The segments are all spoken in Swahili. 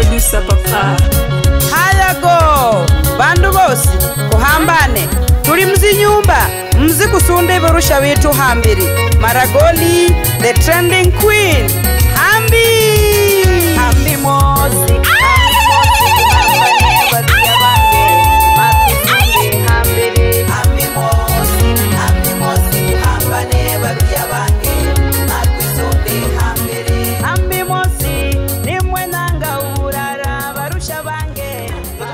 producer papa hayago bandu bosi kuhambane tuli mzinyumba mzi kusunda ivorusha vitu hambiri maragoli the trending queen hambi hambi mosi hambi mosi kuhambane badia bange makusunde hambiri hambi mosi hambi mosi kuhambane badia bange makusunde hambiri hambi mosi nimwe nanga urara barusha bange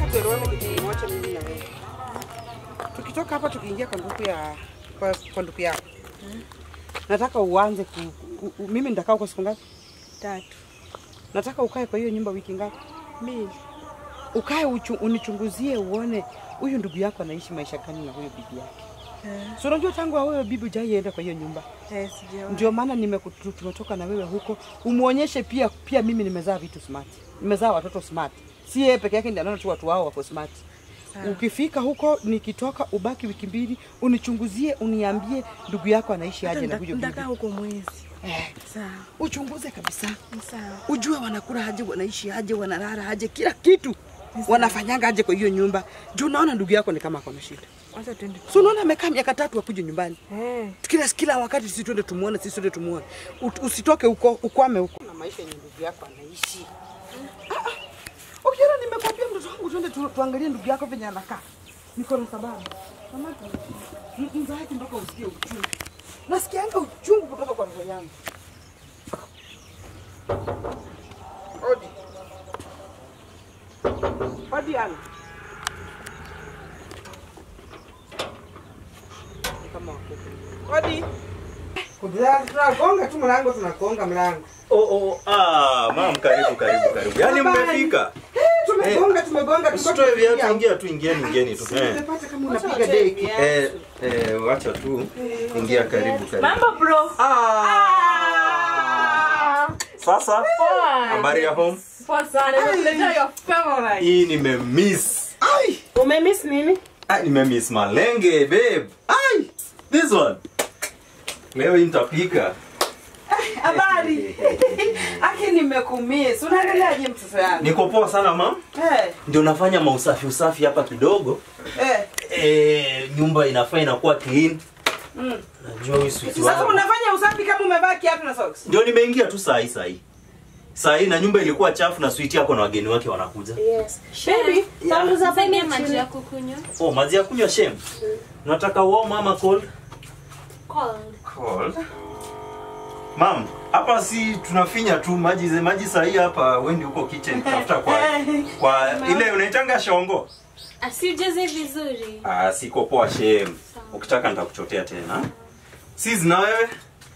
tukitoka hapa tukiingia kwa ndugu ya kwa, kwa ndugu yako nataka uanze ku, u, u, mimi nitakaa kwa siku ngapi tatu nataka ukae kwa hiyo nyumba wiki ngapi mbili ukae uchu, unichunguzie uone huyu ndugu yako anaishi maisha gani na huyo bibi yake Eh, so unajua tangu wewe bibi hujaienda kwa hiyo nyumba eh, sijawahi. ndio maana nimeku- tumetoka na wewe huko umuonyeshe pia pia mimi nimezaa vitu smart nimezaa watoto smart si yeye peke yake ndiye anaona tu watu wao wako smart Sawa. ukifika huko nikitoka ubaki wiki mbili unichunguzie uniambie ndugu yako anaishi Hata aje na nita- huyo bibi nitakaa huko mwezi eh, sawa uchunguze kabisa sawa ujue wanakula aje wanaishi aje wanalala aje kila kitu wanafanyanga aje kwa hiyo nyumba juu unaona ndugu yako ni kama akona shida wacha twende so unaona amekaa miaka tatu akuje nyumbani eh kila kila wakati sisi twende tumuone, sisi twende tumuone. Ut- Usitoke huko, ukwame huko na maisha yenye ndugu yako anaishi. Ah, ah. Ukiona nimekwambia mtoto wangu twende tu, tuangalie ndugu yako venye anakaa. Niko na sababu. Mama, m- mzazi mpaka usikie uchungu. Nasikianga uchungu kutoka kwa roho yangu. Odi. Odi ana. Ni kama wako. Odi. Tunagonga tu mlango, tunagonga mlango. Oh, oh, ah, mam, karibu karibu karibu. Yaani mmefika. Tumegonga, tumegonga, Usitoe viatu, ingia tu, ingieni, ingieni tu. Eh. Nimepata kama unapiga deki. Eh, eh, wacha tu. Ingia karibu karibu. mambo bro Sasa habari ya home? poa sana nimekuletea your favorite Hii nimemiss. Ai, umemiss nini Ah, nimemiss malenge babe. Ai, this one. Leo hii nitapika. habari. Aki nimekumiss. Unaendeleaje mtoto yangu? Niko poa sana mam. Eh, Ndio nafanya mausafi usafi hapa kidogo. eh. Eh, nyumba inafaa inakuwa clean. Mm. Najua huyu sweet Sasa wangu. unafanya usafi kama umevaa kiatu na socks. Ndio nimeingia tu saa hii saa hii. Saa hii na nyumba ilikuwa chafu na sweet yako na wageni wake wanakuja. yes baby panguza hapo Sasa maji chini ya kukunywa. Oh, maji ya kunywa shem. Nataka warm ama cold? Cold. Cold. Mam, hapa si tunafinya tu maji ze maji saa hii hapa wendi huko kitchen tafuta kwa kwa ile unaitanga shongo. Asijaze vizuri. Ah, siko poa shem. Ukitaka nitakuchotea tena. Sis na wewe?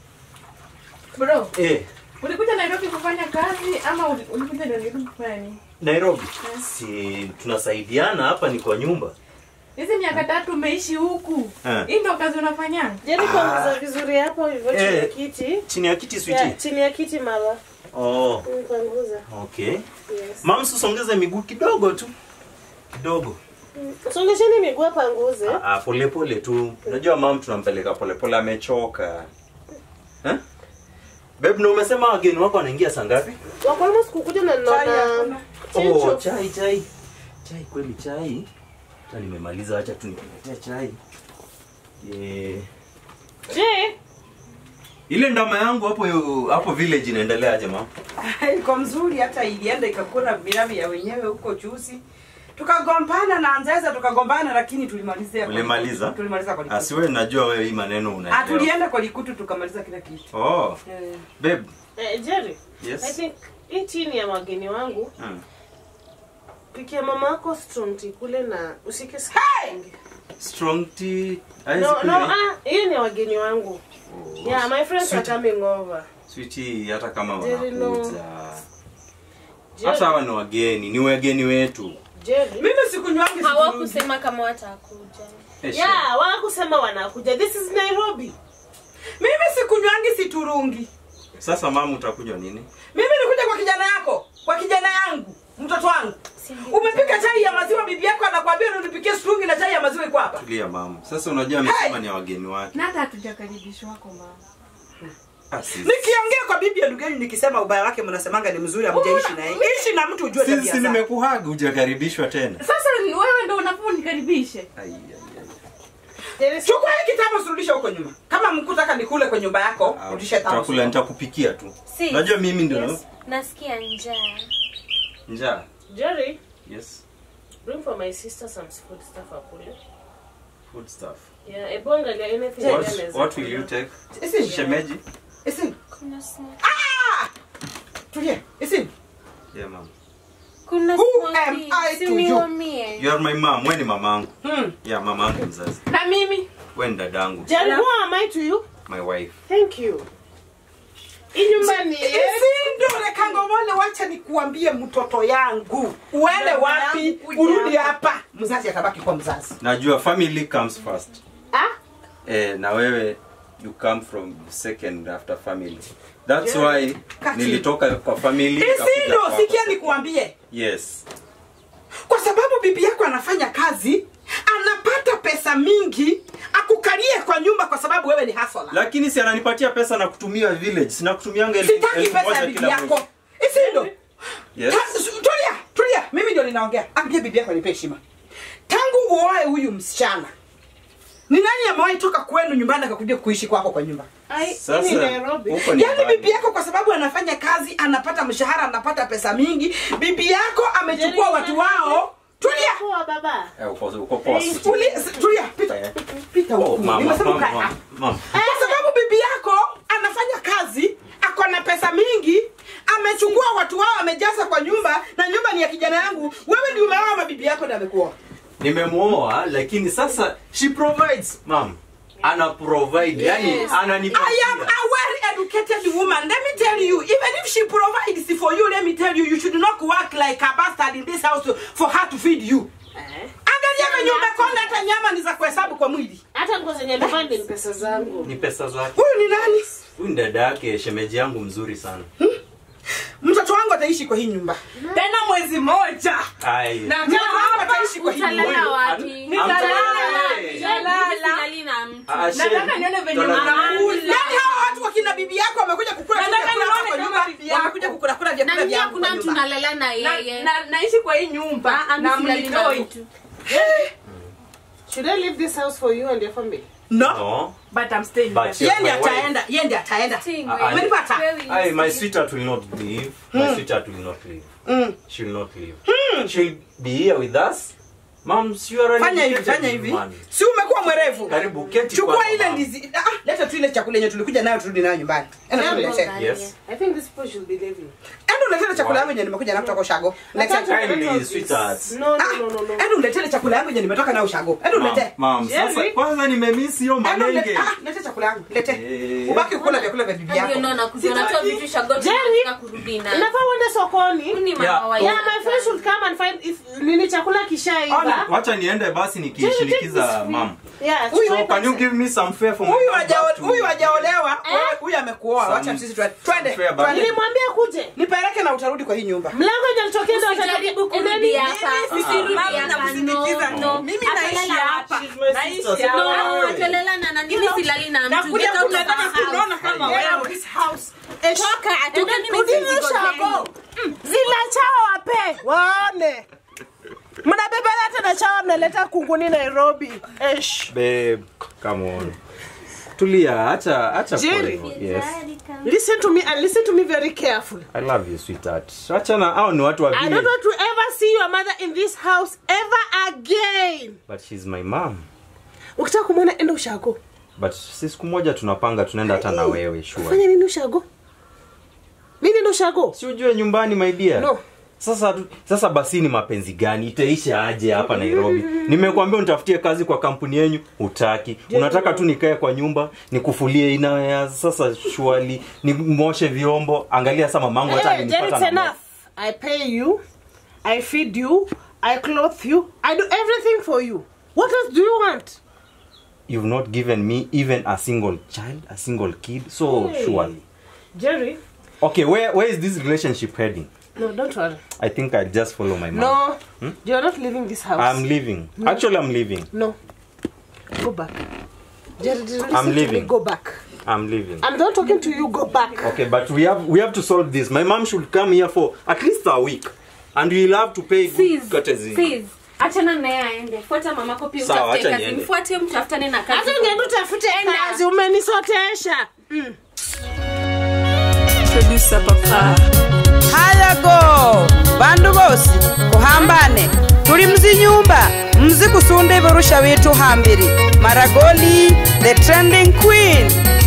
bro Eh, ulikuja nairobi kufanya kazi ama uli- ulikuja nairobi kufanya nini Nairobi. Si tunasaidiana hapa ni kwa nyumba. hizi miaka tatu umeishi huku Eh. hii ndo kazi unafanya jeni panguza vizuri hapo hivyo chini ya Eh. kiti Chini ya kiti Ya, sweetie. chini ya kiti mama Oh, Mm, panguza okay. yes Mam, susongeze miguu kidogo tu. Kidogo. Mm, songesheni miguu panguze Ah, pole pole tu. Unajua mam tunampeleka pole pole amechoka. Eh? Babe, na umesema wageni wako wanaingia saa ngapi? wako almost kukuja na Chai naona hakuna. Oh, Chicho. chai chai. Chai kweli chai. Hata nimemaliza acha tu nikuletea chai. Yeah. je Ile ndama yangu hapo hapo village inaendelea aje mam? Iko mzuri hata ilienda ikakula viravi ya wenyewe huko chusi. Tukagombana na Anzeza tukagombana lakini tulimalizia. kwa- Ulimaliza? Tulimaliza kwa likutu. Asiwe najua wewe hii maneno Ah, unaelewa. tulienda kwa likutu tukamaliza kila kitu. Oh, Eh. babe. eh, Jerry I Yes. think hii chini ya wageni wangu Hmm. pikia mama yako strong tea kule na usike Strong tea. no Ice no cream. ah hiyo ni wageni wangu Oh, yeah my friends are sweet. coming over Sweetie, hata kama Jerry, no. wanakuja. Jerry, Hata hawa ni wageni, ni wageni wetu. Jerry Mimi sikunywangi siturudi. Hawakusema kama watakuja. Eh, yeah wakusema wanakuja this is Nairobi Mimi sikunywangi siturungi. Sasa mama utakunywa nini? Mimi nikuja kwa kijana yako, kwa kijana yangu, mtoto wangu. Umepika chai ya maziwa, bibi yako anakuambia unipikie strungi na chai ya maziwa iko hapa. Tulia mama. Sasa unajua amesema ni wageni wake. na hata hatujakaribishwa wako mama Ah, sis. nikiongea kwa bibi ya ndugu yenu nikisema ubaya wake mnasemanga ni mzuri amjaishi naye ishi na mtu ujue Sisi tabia zake nimekuhaga hujakaribishwa tena. Sasa ni wewe ndo unafaa unikaribishe. Ai, ai, ai. chukua hii kitabu surudisha huko nyuma kama mkutaka nikule kwa nyumba yako Ah, rudisha tabu Chakula nitakupikia tu. Si. Unajua mimi ndio Yes. Nasikia njaa. njaa. Jerry, Yes. bring for my sister some food stuff akule. Food stuff. Yeah, ebu angalia anything What, anaweza what will kula. you take? Isin, Shemeji? isin, Kuna snack. tulia, isin. Yeah, mom. Kuna Who snack. am I to you? Siniwamie. You are my mom. Wewe ni mamangu. Hmm. Yeah, mamangu mzazi. Na mimi Wewe ni dadangu. Jerry, who am I to you? My wife. Thank you. Hii nyumba ni Isin, reka ngomole, wacha nikuambie mtoto yangu uende Baba wapi yangu kuja urudi hapa. hapa mzazi atabaki kwa mzazi Najua family comes first. Ah? Eh, na wewe you come from second after family. That's Yeah. why Kati. nilitoka kwa family nikakuja isindo kwako. sikia nikuambie Yes. kwa sababu bibi yako anafanya kazi anapata pesa mingi akukalie kwa nyumba kwa sababu wewe ni hasola Lakini si ananipatia pesa na kutumia village. Sina kutumianga elfu sitaki elfu pesa moja ya bibi kila yako mwezi. isindo Yes. Ta- su- tulia tulia mimi ndio ninaongea ambia bibi yako nipe heshima tangu uoe huyu msichana ni nani amewahi toka kwenu nyumbani akakuja kuishi kwako kwa nyumba Ai, Sasa hii ni Nairobi. huko ni yaani mbali. bibi yako kwa sababu anafanya kazi anapata mshahara anapata pesa mingi bibi yako amechukua Jerry, watu wao tulia Poa baba. Eh, uko uko poa. tulia tulia pita Eh. pita Oh, huku mama, nimesema mama, ukae mama, hapa mama. kwa sababu bibi yako anafanya kazi ako na pesa mingi amechukua watu wao amejaza kwa nyumba na nyumba ni ya kijana yangu wewe ndio umeoa ama bibi yako ndio amekuoa Nimemuoa lakini sasa she provides, mom. Ana provide, yani ananipatia. I am a well educated woman. Let me tell you, even if she provides for you, let me tell you, you should not work like a bastard in this house for her to feed you. Eh. Angalia venye umekonda, hata nyama ni za kuhesabu kwa mwili. Hata nguo zenye nivaa ni pesa zangu. Ni pesa zake. Huyu ni nani? Huyu ni dada yake, shemeji yangu mzuri sana. Mtoto wangu ataishi kwa hii nyumba tena mwezi moja, Ai. na mtoto wangu ataishi kwa hii nyumba. Utalala wapi? Nitalala wapi? wapi? Silali na mtu. Ah, nataka shame. nione venye Tolala. mnakula. Yaani hawa watu wakina bibi yako wamekuja kukula tu Nataka vyakula nione hapa kwa kama nyumba, bibi yako. wamekuja kukula kula Na vyakula mimi vyangu hakuna kwa mtu nyumba. nalala na Na- yeye. na- naishi kwa hii nyumba Ah, na mimi silali na mnitoi mtu. Should I leave this house for you and your family? No, No. but I'm staying But there. yeye ndiye My wife. ataenda, yeye ndiye ataenda. Sing, Ah, wewe. Umenipata? Wewe Ai, my ni- sweetheart will not leave. My sweetheart will not leave. Mm. She'll not leave. She'll be here with us. Mom, you are an Fanya hivi, educated fanya hivi. woman. Si umekuwa mwerevu? Karibu keti chukua kwanza, ile mama. ndizi ah, leta tu ile chakula yenye tulikuja nayo turudi nayo nyumbani enda Yeah, tuletee Mboga, Yes. I think this people should be leaving. enda uletee ile chakula yangu yenye nimekuja nayo kutoka ushago Letee. Kindly, sweetheart. No, no, Ah, no, no, no. enda uletee ile chakula yangu yenye nimetoka nayo ushago enda Mom, uletee mom, sasa Jerry. kwanza nimemiss hiyo Enda ulete- malenge. ah, lete chakula yangu lete Eh. ubaki kukula vyakula vya bibi Ndio yako naona kuja unatoa vitu shagoni Jerry. na kurudi na. Unafaa uende sokoni. Ni mama Yeah. wa Yeah, yaka. my friend should come and find if nini chakula kishaiva. Wacha niende basi nikishinikiza mam. Yeah, Huyu So can you give me some fare for my huyu back hajao- to- huyu hajaolewa Eh? wewe- huyu amekuoa Some- wacha sisi twende twende fair back. twende. nilimwambia kuje. nipeleke na utarudi kwa hii nyumba Mlango hajalitokea ndio Usijaribu atajaribu kurudi hapa. Mimi Usirudi mama hapa, nakusindikiza no, tu. no. Mimi Atalala naishi wapi? hapa. She's my Naishi sister, hapa. so No, don't worry. atalala na nani? Mimi silali na mtu. nakuja Get out of kunataka my house. kunaona kama Get wewe out. this house Toka, atoka Rudini nimezigo ushago. Zila chawa wape. Waone. Mnabebana tena chawa mnaleta kunguni Nairobi. Esh. Babe, come on. Tulia, acha acha Jerry. kwa hivyo. Yes. Listen to me and listen to me very carefully. I love you sweetheart. Acha na hao ni watu wa I don't village. want to ever see your mother in this house ever again. But she's my mom. Ukitaka kumwona enda ushago. But si siku moja tunapanga tunaenda hata na wewe sure. Fanya nini ushago? Mimi ndo ushago. Si ujue nyumbani my dear. No. Sasa tu- sasa basi ni mapenzi gani? Itaisha aje hapa Nairobi? Nimekuambia unitafutie kazi kwa kampuni yenyu, hutaki. Unataka tu nikae kwa nyumba, nikufulie ina ya sasa shwali, nimoshe vyombo. Angalia sasa mamangu hata Hey, Jerry, alinipata it's na enough. I pay you. I feed you. I clothe you. I do everything for you. What else do you want? You've not given me even a single child, a single kid. So Hey. surely. Jerry. Okay, where where is this relationship heading? No, don't worry. I think I'll just follow my mom. No. You're not leaving this house. I'm leaving. Actually, I'm leaving. No. Go back. Jerry, Jerry, listen I'm to me. leaving. Go back. I'm leaving. I'm not talking to you. Go back. Okay, but we have we have to solve this. My mom should come here for at least a week, and we'll have to pay Sis, good courtesy. sis. achana naye aende fuata mamako pia Sawa, utafute acha kazi niende. mfuate mtafutane na kazi Hata ungeenda utafute Enda. kazi, umenisotesha. Producer papa. hayago bandu bosi kuhambane tuli mzinyumba mzi kusunda ivorusha vitu hambiri maragoli the trending queen